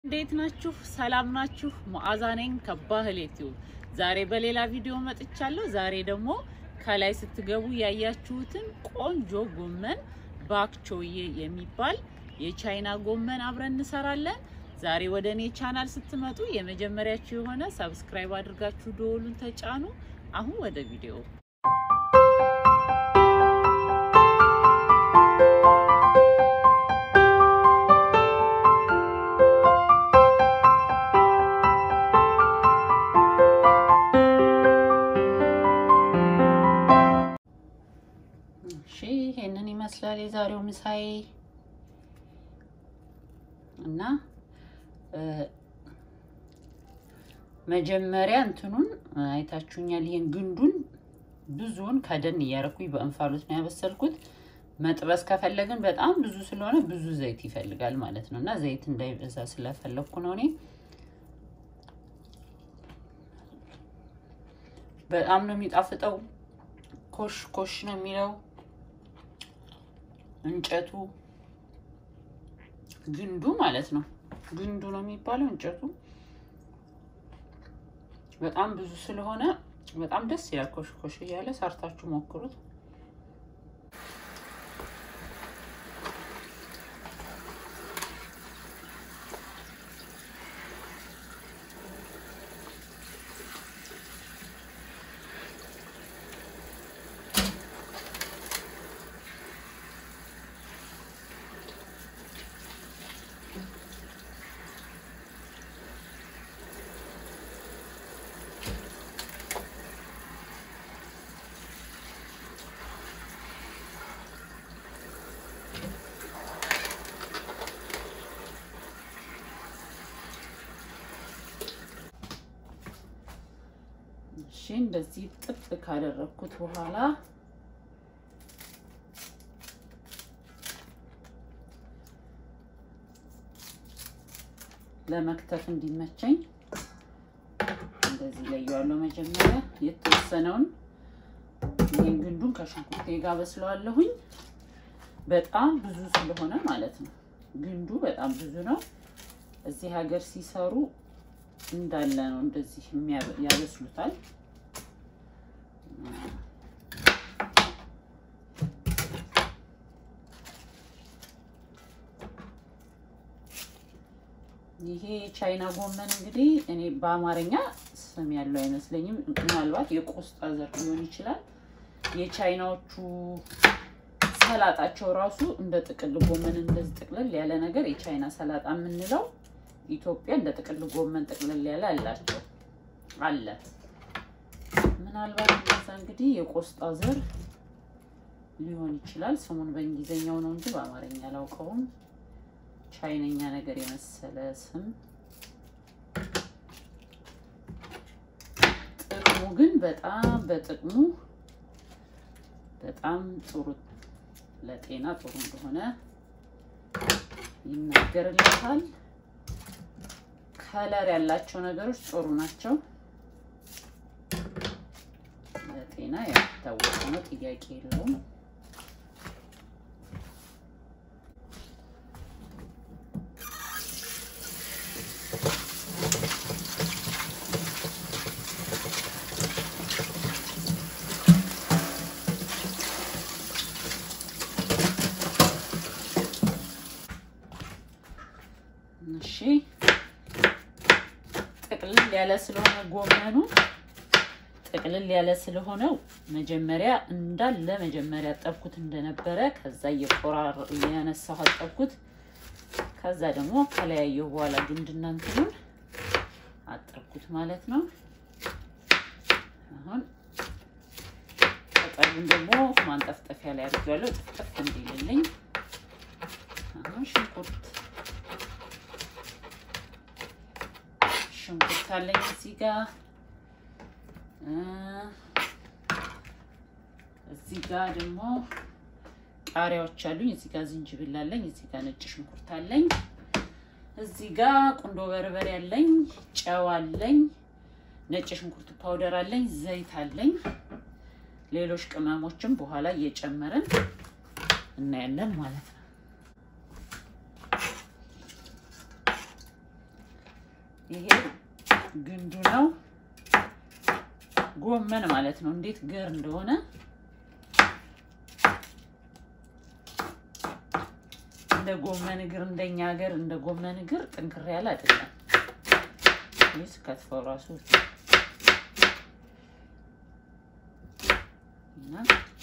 እንዴት ናችሁ? ሰላም ናችሁ? ሙአዛ ነኝ ከባህል ዩቲዩብ። ዛሬ በሌላ ቪዲዮ መጥቻለሁ። ዛሬ ደግሞ ከላይ ስትገቡ ያያችሁትን ቆንጆ ጎመን ባክቾዬ የሚባል የቻይና ጎመን አብረን እንሰራለን። ዛሬ ወደ እኔ ቻናል ስትመጡ የመጀመሪያችሁ የሆነ ሰብስክራይብ አድርጋችሁ ደወሉን ተጫኑ። አሁን ወደ ቪዲዮ እሺ ይሄንን ይመስላል የዛሬው ምሳዬ እና መጀመሪያ እንትኑን አይታችሁኛል። ይሄን ግንዱን ብዙውን ከደን እያረኩኝ በእንፋሎት ነው ያበሰልኩት። መጥበስ ከፈለግን በጣም ብዙ ስለሆነ ብዙ ዘይት ይፈልጋል ማለት ነው እና ዘይት እንዳይበዛ ስለፈለግኩ ነው እኔ በጣም ነው የሚጣፍጠው። ኮሽ ኮሽ ነው የሚለው እንጨቱ ግንዱ ማለት ነው። ግንዱ ነው የሚባለው እንጨቱ በጣም ብዙ ስለሆነ በጣም ደስ ይላል። ኮሽ ኮሽ እያለ ሰርታችሁ ሞክሩት። እሺ እንደዚህ ጥብ ካደረግኩት በኋላ ለመክተፍ እንዲመቸኝ እንደዚህ ለየዋለሁ። መጀመሪያ የተወሰነውን ይህን ግንዱን ከሽንኩርቴ ጋር በስለዋለሁኝ። በጣም ብዙ ስለሆነ ማለት ነው። ግንዱ በጣም ብዙ ነው። እዚህ ሀገር ሲሰሩ እንዳለ ነው እንደዚህ ያበስሉታል። ይሄ ቻይና ጎመን እንግዲህ እኔ በአማርኛ ስም ያለው አይመስለኝም። ምናልባት የቆስጣ ዘር ሊሆን ይችላል። የቻይናዎቹ ሰላጣቸው ራሱ እንደ ጥቅል ጎመን እንደዚህ ጥቅልል ያለ ነገር የቻይና ሰላጣ የምንለው ኢትዮጵያ እንደ ጥቅል ጎመን ጥቅልል ያለ አላቸው አለ። ምናልባት እንደዛ እንግዲህ የቆስጣ ዘር ሊሆን ይችላል። ስሙን በእንግሊዝኛው ነው እንጂ በአማርኛ አላውቀውም። ቻይነኛ ነገር የመሰለ ስም። ጥቅሙ ግን በጣም በጥቅሙ በጣም ጥሩ ለጤና ጥሩ እንደሆነ ይናገርለታል። ከለር ያላቸው ነገሮች ጥሩ ናቸው። ለጤና ያልታወቀ ነው፣ ጥያቄ የለውም። እሺ ጥቅልል ያለ ስለሆነ ጎመኑ ጥቅልል ያለ ስለሆነው መጀመሪያ እንዳለ መጀመሪያ ጠብኩት እንደነበረ ከዛ እየቆራር እያነሳሁ አጠብኩት። ከዛ ደግሞ ከለያየሁ በኋላ ግንድና እንትኑን አጠብኩት ማለት ነው። አሁን ቅጠሉን ደግሞ ማንጠፍጠፊያ ላይ አድርጌዋለሁ ጥፍጥፍ እንዲልልኝ። አሁን ሽንኩርት ሽንኩርት አለኝ እዚህ ጋር እዚህ ጋር ደግሞ ቃሪያዎች አሉኝ። እዚህ ጋር ዝንጅብል አለኝ። እዚህ ጋር ነጭ ሽንኩርት አለኝ። እዚህ ጋር ቁንዶ በርበሬ አለኝ። ጨው አለኝ። ነጭ ሽንኩርት ፓውደር አለኝ። ዘይት አለኝ። ሌሎች ቅመሞችም በኋላ እየጨመረን እናያለን ማለት ነው። ይሄ ግንዱ ነው። ጎመን ማለት ነው። እንዴት ገር እንደሆነ እንደ ጎመን እግር እንደኛ ሀገር እንደ ጎመን እግር ጥንክር ያለ አይደለም። ይስ ከትፈው ራሱ እና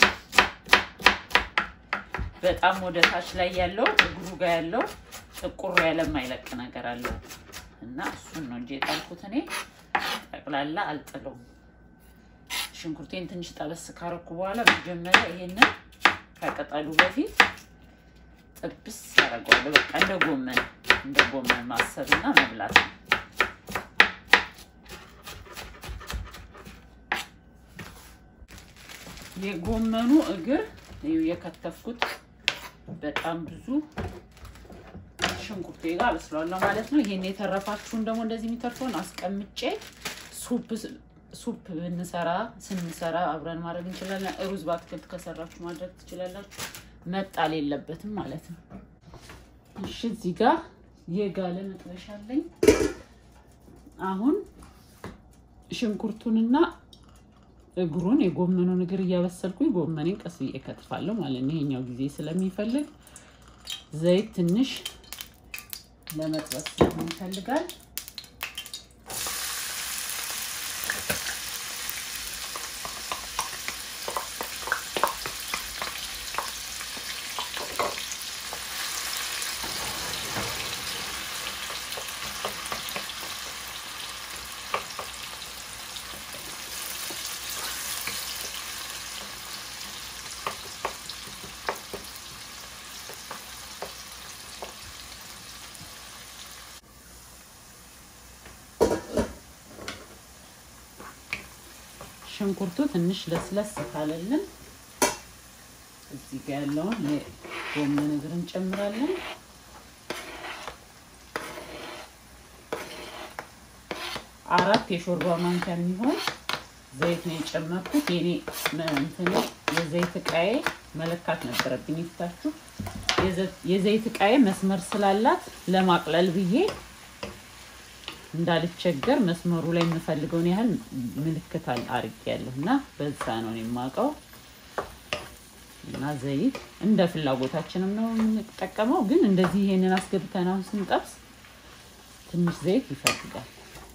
በጣም ወደ ታች ላይ ያለው እግሩ ጋር ያለው ጥቁር ያለ የማይለቅ ነገር አለው እና እሱን ነው እንጂ የጣልኩት እኔ ጠቅላላ አልጥለውም። ሽንኩርቴን ትንሽ ጠበስ ካረኩ በኋላ መጀመሪያ ይሄንን ከቅጠሉ በፊት ጥብስ ያደርገዋለሁ። በቃ እንደ ጎመን እንደ ጎመን ማሰብ እና መብላት ነው። የጎመኑ እግር የከተፍኩት በጣም ብዙ ሽንኩርቴ ጋር አበስለዋለሁ ማለት ነው። ይሄን የተረፋችሁን ደግሞ እንደዚህ የሚተርፈውን አስቀምጬ ሱፕ ሱፕ ብንሰራ ስንሰራ አብረን ማድረግ እንችላለን። ሩዝ በአትክልት ከሰራችሁ ማድረግ ትችላላችሁ። መጣል የለበትም ማለት ነው። እሺ እዚህ ጋር የጋለ መጥበሻ አለኝ። አሁን ሽንኩርቱንና እግሩን የጎመኑን እግር እያበሰልኩኝ ጎመኔን ቀስ ብዬ ከትፋለሁ ማለት ነው። ይሄኛው ጊዜ ስለሚፈልግ ዘይት ትንሽ ለመጥበስ ይፈልጋል። ሽንኩርቱ ትንሽ ለስለስ ካለልን እዚህ ጋር ያለውን የጎመን እግር እንጨምራለን። አራት የሾርባ ማንኪያ የሚሆን ዘይት ነው የጨመርኩት። የኔ እንትን የዘይት እቃዬ መለካት ነበረብኝ። ይፍታችሁ የዘይት እቃዬ መስመር ስላላት ለማቅለል ብዬ እንዳልቸገር መስመሩ ላይ የምፈልገውን ያህል ምልክት አድርጌያለሁ እና በዛ ነው የማውቀው። እና ዘይት እንደ ፍላጎታችንም ነው የምንጠቀመው። ግን እንደዚህ ይሄንን አስገብተን አሁን ስንጠብስ ትንሽ ዘይት ይፈልጋል።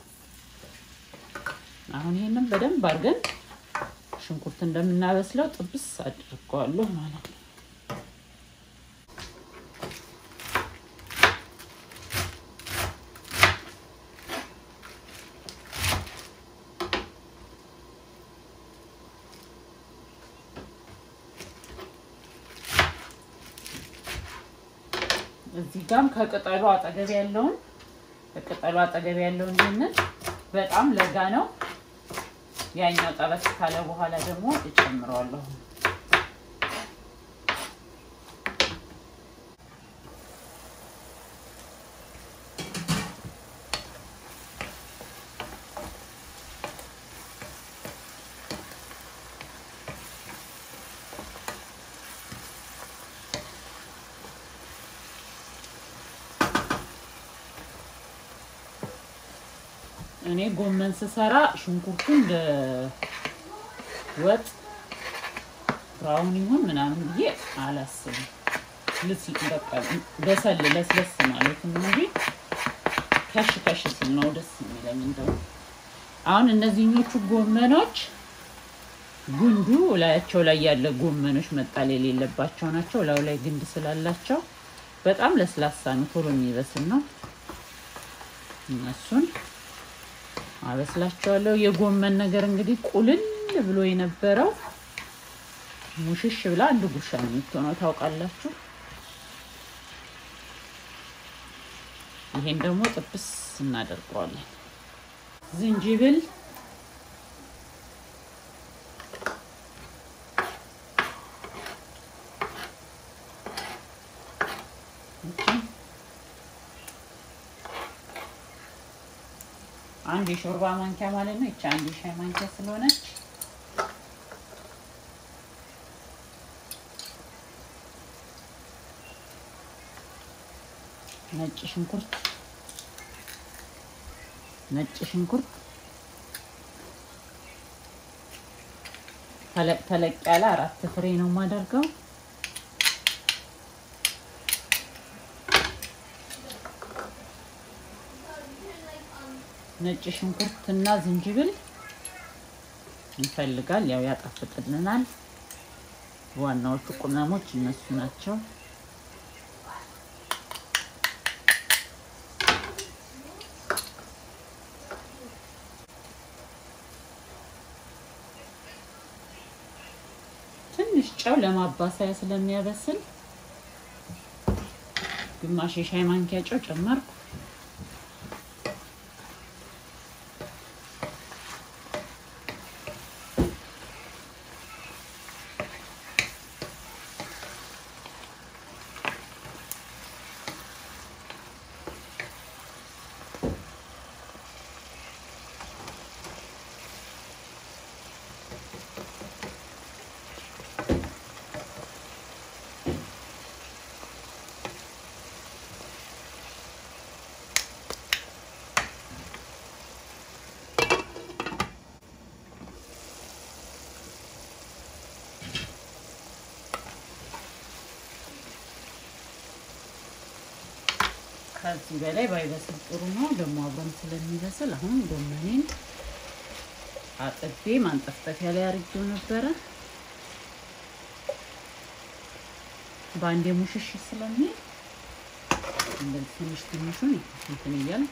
አሁን ይሄንን በደንብ አድርገን ሽንኩርት እንደምናበስለው ጥብስ አድርገዋለሁ ማለት ነው። እዚህ ጋም ከቅጠሉ አጠገብ ያለውን ከቅጠሉ አጠገብ ያለውን ይህንን በጣም ለጋ ነው። ያኛው ጠበስ ካለ በኋላ ደግሞ እጨምረዋለሁ። እኔ ጎመን ስሰራ ሽንኩርቱ እንደ ወጥ ብራውን ይሁን ምናምን ብዬ አላስብም። ልስ በቃ በሰል ለስለስ ማለት ነው እንጂ ከሽ ከሽ ሲል ነው ደስ የሚለኝ። እንደው አሁን እነዚህኞቹ ጎመኖች ጉንዱ ላያቸው ላይ ያለ ጎመኖች መጣል የሌለባቸው ናቸው። ላዩ ላይ ግንድ ስላላቸው በጣም ለስላሳ ነው፣ ቶሎ የሚበስል ነው። እነሱን አበስላቸዋለሁ። የጎመን ነገር እንግዲህ ቁልል ብሎ የነበረው ሙሽሽ ብላ አንድ ጉርሻ ነው የምትሆነው ታውቃላችሁ። ይሄን ደግሞ ጥብስ እናደርገዋለን። ዝንጅብል አንድ የሾርባ ማንኪያ ማለት ነው። ይቺ አንድ የሻይ ማንኪያ ስለሆነች ነጭ ሽንኩርት ነጭ ሽንኩርት ተለቅ ተለቅ ያለ አራት ፍሬ ነው የማደርገው። ነጭ ሽንኩርት እና ዝንጅብል ይፈልጋል፣ ያው ያጣፍጥልናል። ዋናዎቹ ቅመሞች እነሱ ናቸው። ትንሽ ጨው ለማባሰያ ስለሚያበስል ግማሽ የሻይ ማንኪያ ጨው ጨመርኩ። ከዚህ በላይ ባይበስል ጥሩ ነው። ደግሞ አብሮም ስለሚበስል አሁን ጎመኔን አጥቤ ማንጠፍጠፊያ ላይ አድርጌው ነበረ። በአንዴ ሙሽሽ ስለሚል እንደዚህ ትንሽ ትንሹን እንትን እያል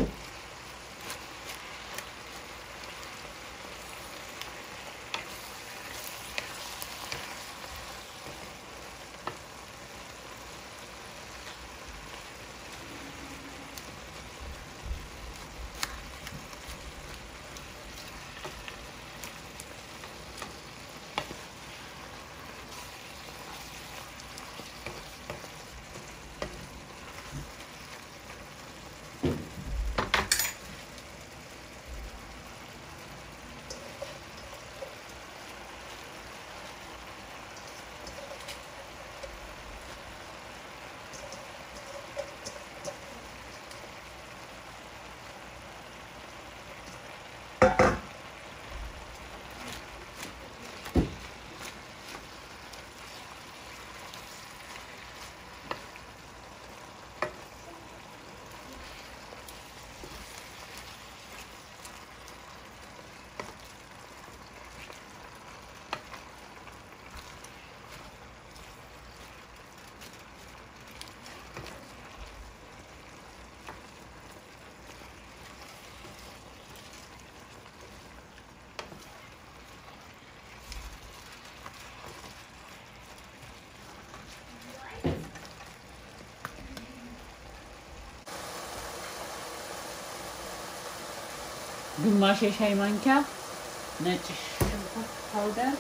ግማሽ የሻይ ማንኪያ ነጭ ሽንኩርት ፓውደር፣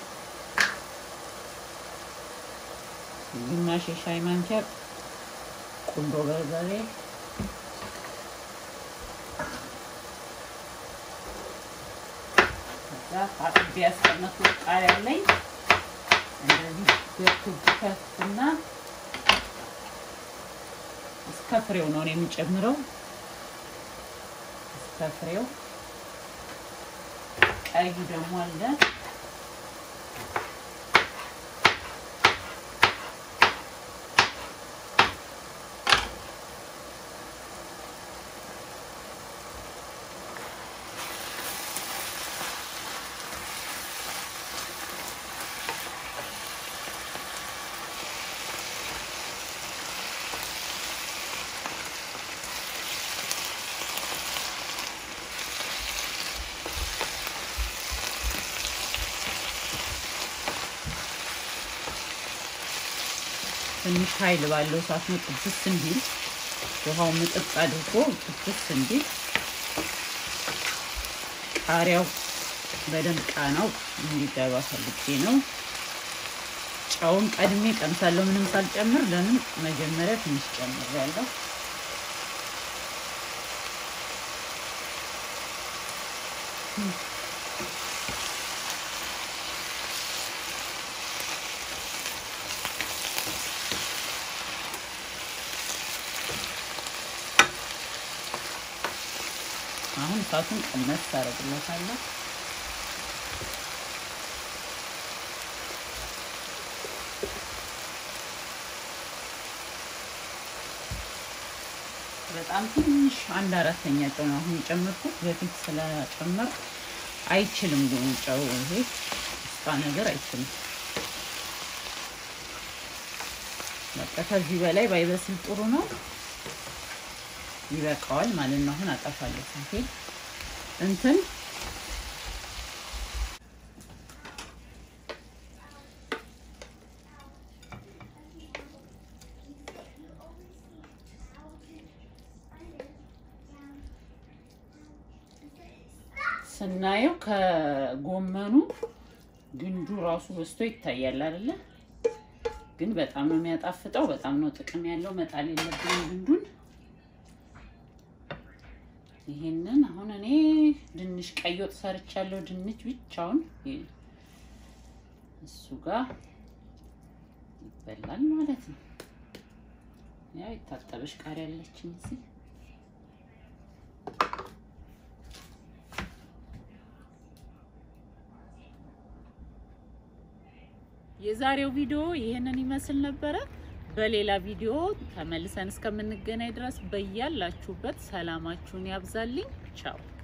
ግማሽ የሻይ ማንኪያ ቁንዶ በርበሬ፣ ከዛ አጥቤ ያስቀመጥኩት ቃሪያ አለኝ። እንደዚህ በክብ ከፍና እስከ ፍሬው ነው የምጨምረው እስከ ፍሬው ቀይ ደግሞ አለ። ትንሽ ኃይል ባለው እሳት ነው ጥብስ እንዲል ውሃው ምጥጥ አድርጎ ጥብስ እንዲል ቃሪያው በደንብ ቃናው እንዲገባ ፈልጌ ነው። ጨውን ቀድሜ ቀምሳለሁ ምንም ሳልጨምር። ለምን መጀመሪያ ትንሽ ጨምሬያለሁ። አሁን እሳቱን ቀነስ ታደርግለታለሁ። በጣም ትንሽ አንድ አራተኛ ጨው ነው አሁን የጨመርኩት። በፊት ስለጨመርኩ አይችልም ጨው ይሄ ስፓ ነገር አይችልም። በቃ ከዚህ በላይ ባይበስል ጥሩ ነው። ይበቃዋል ማለት ነው። አሁን አጠፋለሁ። ኦኬ እንትን ስናየው ከጎመኑ ግንዱ ራሱ በስቶ ይታያል አይደለ? ግን በጣም ነው የሚያጣፍጠው። በጣም ነው ጥቅም ያለው። መጣል የለብንም ግንዱን። ይሄንን አሁን እኔ ድንች ቀይ ወጥ ሰርቻለሁ። ድንች ብቻውን እሱ ጋር ይበላል ማለት ነው። ያው የታጠበች ቃሪያ ያለችኝ እዚህ የዛሬው ቪዲዮ ይህንን ይመስል ነበረ። በሌላ ቪዲዮ ተመልሰን እስከምንገናኝ ድረስ በያላችሁበት ሰላማችሁን ያብዛልኝ። ቻው